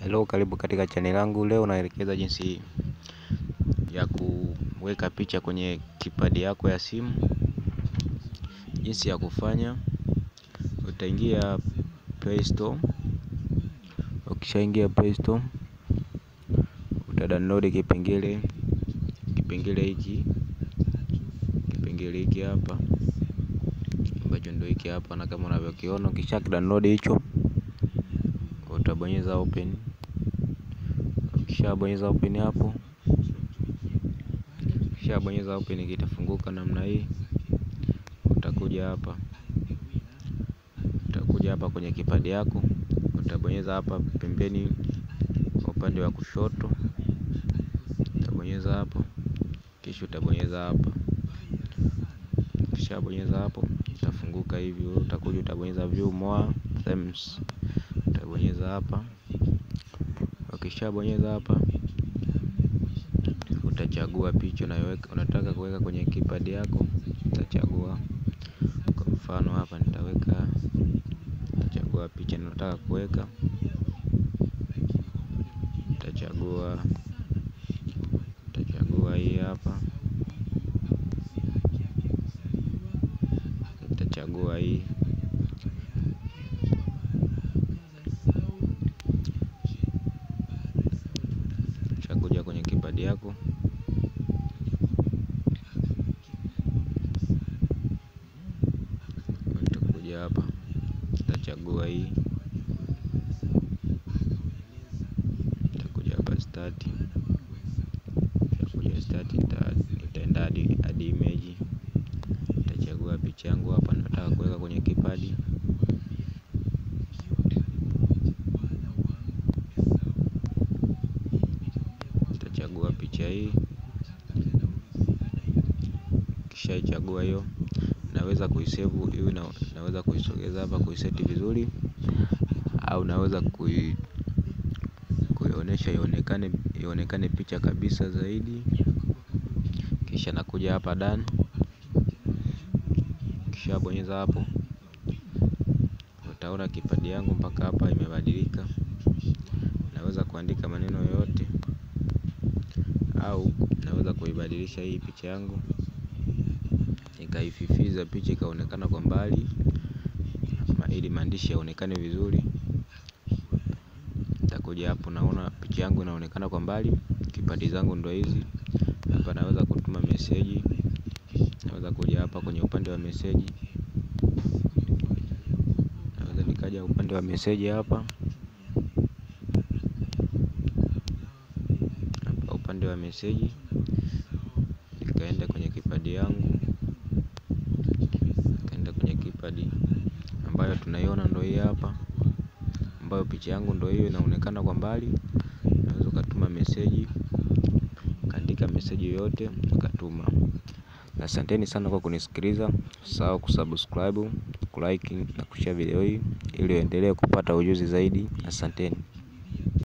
Hello, karibu katika channel yangu. Leo naelekeza jinsi ya kuweka picha kwenye kipadi yako ya simu. Jinsi ya kufanya, utaingia Play Store. Ukishaingia Play Store, utadownload kipengele kipengele hiki kipengele hiki hapa ambacho ndio hiki hapa, na kama unavyokiona, ukisha download hicho utabonyeza open. Ukishabonyeza open hapo Ukishabonyeza open kitafunguka namna hii. Utakuja hapa, utakuja hapa kwenye kipadi yako, utabonyeza hapa pembeni upande wa kushoto, utabonyeza hapo, kisha utabonyeza hapa. Ukishabonyeza hapo itafunguka hivi. Utakuja utabonyeza view more themes, utabonyeza hapa. Ukishabonyeza hapa utachagua picha unayoweka unataka kuweka kwenye kipadi yako, utachagua kwa mfano hapa nitaweka, nitachagua picha ninataka kuweka, nitachagua nitachagua hii hapa, nitachagua hii chakuja kwenye kipadi yako hapa nitachagua hii, nitakuja hapa start, nitakuja start, nitaenda hadi image, nitachagua picha yangu hapa nataka kuweka kwenye kipadi. Nitachagua picha hii, kisha ichagua hiyo naweza kuisave hiyo, naweza kuisogeza hapa kuiseti vizuri, au naweza kui kuionyesha ionekane ionekane picha kabisa zaidi. Kisha nakuja hapa done, kisha bonyeza hapo, utaona kipadi yangu mpaka hapa imebadilika. Naweza kuandika maneno yoyote au naweza kuibadilisha hii picha yangu nikaififiza picha ikaonekana kwa mbali, ili maandishi yaonekane vizuri. Nitakuja hapo, naona picha yangu inaonekana kwa mbali. Kipadi zangu ndo hizi hapa. Naweza kutuma meseji, naweza kuja hapa kwenye upande wa meseji, naweza nikaja upande wa meseji hapa hapa upande wa meseji, nikaenda kwenye kipadi yangu kipadi ambayo tunaiona ndo hii hapa, ambayo picha yangu ndo hiyo inaonekana kwa mbali. Unaweza ukatuma meseji, kaandika meseji yoyote ukatuma. Asanteni sana kwa kunisikiliza. Usisahau kusubscribe, kulike na kushare video hii ili uendelee kupata ujuzi zaidi. Asanteni.